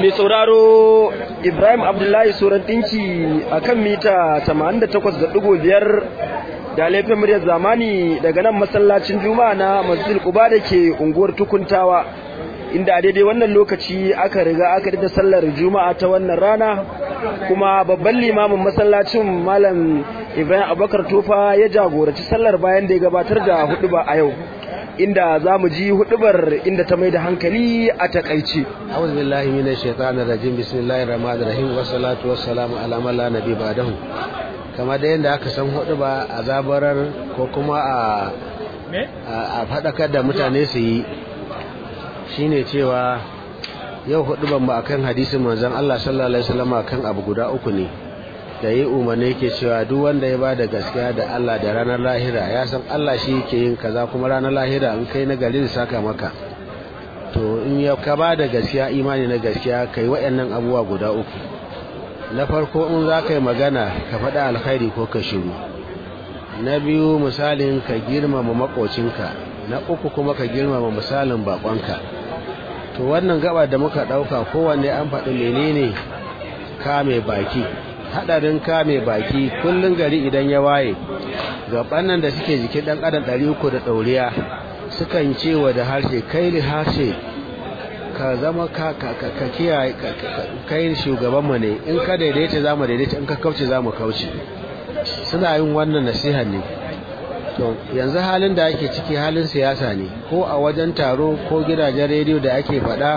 mai sauraro Ibrahim Abdullahi Suran ɗinki a kan mita 88.5 da laifin muryar zamani daga nan masallacin juma'a na masjid Quba da ke unguwar tukuntawa inda a daidai wannan lokaci aka riga aka da sallar juma'a ta wannan rana kuma babban limamin masallacin malam Ibrahim Abubakar Tofa ya jagoraci sallar bayan da ya gabatar da huduba a yau inda za mu ji hudubar inda ta mai da hankali a takaice. A'udhu billahi minash shaitanir rajim bismillahir rahmanir rahim wassalatu wassalamu ala man la nabi ba'dahu. Kamar da yadda aka san huduba a zabarar ko kuma a a fadakar da mutane su yi shine cewa yau huduban ba akan hadisin manzon Allah sallallahu alaihi wasallam akan abu guda uku ne. da yi umarni ke cewa duk wanda ya bada gaskiya da Allah da ranar lahira ya san Allah shi yake yin kaza kuma ranar lahira in kai na gari saka maka to in ya ka bada gaskiya imani na gaskiya kai waɗannan abubuwa guda uku na farko in za ka yi magana ka faɗa alkhairi ko ka shiru na biyu misalin ka girmama makocinka na uku kuma ka girmama misalin bakonka to wannan gaba da muka ɗauka kowanne an faɗi menene kame baki hadarin kame baki kullun gari idan ya waye gaban nan da suke jikin dan adam 300 da dauriya sukan cewa da harshe kai li harshe ka zama ka ka ka kiyaye kai shugaban mu ne in ka daidaita zamu daidaita in ka kauce zamu kauce suna yin wannan nasiha ne to yanzu halin da ake ciki halin siyasa ne ko a wajen taro ko gidajen rediyo da ake faɗa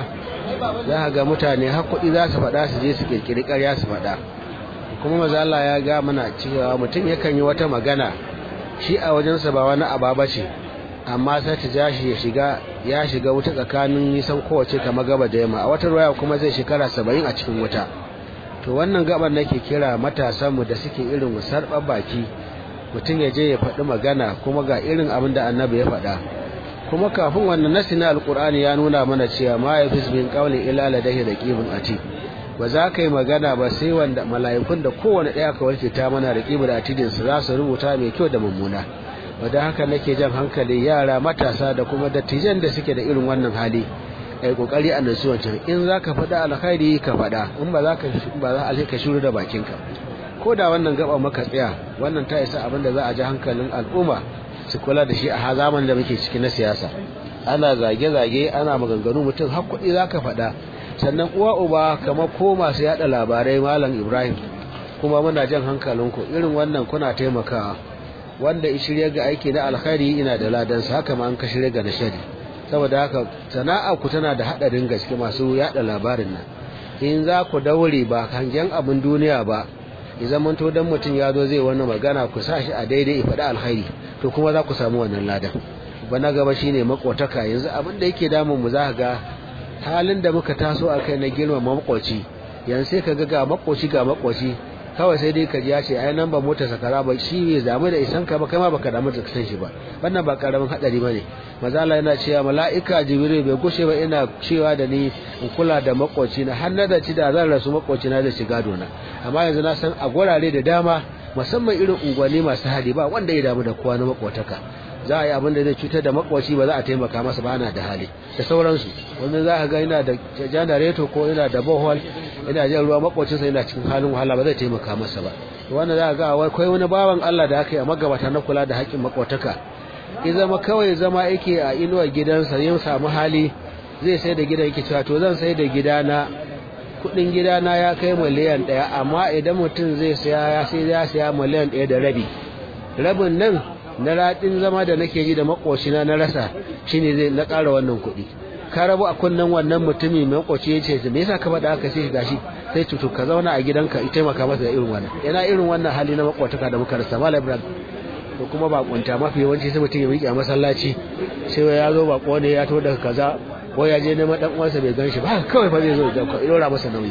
za ga mutane har kuɗi za su faɗa su je su kirkiri ƙarya su faɗa kuma maza Allah ya ga mana cewa mutum yakan yi wata magana shi a wajensa ba wani aba ce amma sai ta jashi ya shiga ya shiga wuta tsakanin nisan kowace kama gaba da yamma a wata ruwaya kuma zai shekara saba'in a cikin wuta to wannan gaban nake kira matasanmu da suke irin sarɓar baki mutum ya je ya faɗi magana kuma ga irin abin da annabi ya faɗa kuma kafin wannan nasi na alƙur'ani ya nuna mana cewa ma ya fi min ƙaunin ila ladahi da ƙibin ati ba za ka yi magana ba sai wanda mala'ikun da kowane ɗaya ka warke ta mana da ƙibar atidinsu za su rubuta mai kyau da mummuna wadda haka nake jan hankali yara matasa da kuma dattijan da suke da irin wannan hali ai kokari a nasu wancan in za ka faɗa alkhairi ka faɗa in ba za ka ba za ka shiru da bakinka ko da wannan gaba maka tsaya wannan ta isa abin da za a ji hankalin al'umma su kula da shi a zaman da muke ciki na siyasa ana zage-zage ana maganganu mutum har kuɗi za ka faɗa sannan uwa uba kamar ko masu yada labarai malam ibrahim kuma muna jan hankalinku irin wannan kuna taimakawa wanda shirya ga aiki na alkhairi ina da ladansa haka ma an ka shirya ga na shari saboda haka sana'a ku tana da hadarin gaske masu yada labarin nan in za ku daure ba hangen abin duniya ba ya zaman to dan mutum ya zo zai wani magana ku sa shi a daidai faɗi alkhairi to kuma za ku samu wannan ladan bana gaba shine makotaka yanzu abin da yake damun mu za ga halin da muka taso a kai na girmama makwaci yanzu sai ka ga ga makwaci ga makwaci kawai sai dai ka ji ya ce ai nan ba mota sakara ba shi bai damu da isan ka ba kai ma baka damu da san shi ba wannan ba karamin hadari bane maza Allah yana cewa mala'ika jibril bai gushe ba ina cewa da ni in kula da makwaci na har na da ci da zan rasu makwaci na da shiga dona amma yanzu na san a gurare da dama musamman irin unguwanni masu hali ba wanda ya damu da kowa na makwataka za a yi abin da zai cutar da makwaci ba za a taimaka masa ba ana da hali da sauransu wanda za ka ga yana da janareto ko yana da bohol yana jan ruwa makwacinsa yana cikin halin wahala ba zai taimaka masa ba wanda za ka ga akwai wani bawan Allah da aka yi a magabata na kula da haƙƙin makwataka ya zama kawai zama yake a inuwar gidansa yin samu hali zai sai da gidan yake cewa to zan sai da gidana kuɗin gidana ya kai miliyan ɗaya amma idan mutum zai saya ya sai ya saya miliyan ɗaya da rabi rabin nan na raɗin zama da nake ji da makocina na rasa shine zai na ƙara wannan kuɗi ka rabu a kunnen wannan mutumi mai makoci ya ce me yasa ka faɗa haka sai gashi sai tutu ka zauna a gidanka ita taimaka masa da irin wannan yana irin wannan hali na makwataka da muka rasa malam ibrahim da kuma bakunta mafi yawanci sai mutum ya miƙe a masallaci sai ya zo bako ne ya to daga kaza ko ya je neman dan uwansa bai gan shi ba kawai fa zai zo ya ɗora masa nauyi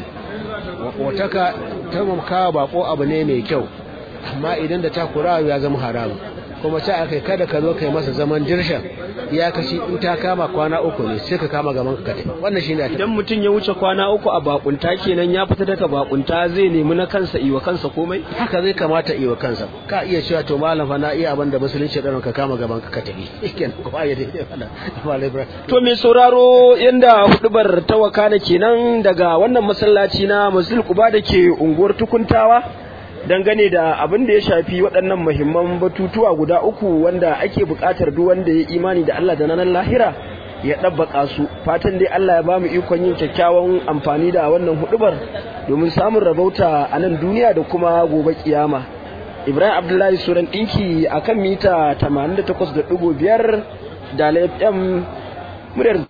makwataka taimakawa bako abu ne mai kyau amma idan da takura ya zama haramu kuma ce akai kada ka zo kai masa zaman dirshan ya kashi in ta kama kwana uku ne sai ka kama gaban ka tafi wannan shine a idan mutum ya wuce kwana uku a bakunta kenan ya fita daga bakunta zai nemi na kansa iwa kansa komai haka zai kamata iwa kansa ka iya cewa to malam fa na iya abin da musulunci ɗaron ka kama gaban ka ka tafi kenan kuma ya dai to mai sauraro yanda hudubar ta wakana kenan daga wannan masallaci na Masjid Quba da ke unguwar Tukuntawa dangane da abin da ya shafi waɗannan muhimman batutuwa guda uku wanda ake buƙatar duk wanda ya imani da Allah da nan lahira ya ɗabbaka su fatan dai Allah ya ba mu ikon yin kyakkyawan amfani da wannan hudubar domin samun rabauta a nan duniya da kuma gobe kiyama Ibrahim Abdullahi Suran ɗinki akan mita 88.5 da FM muryar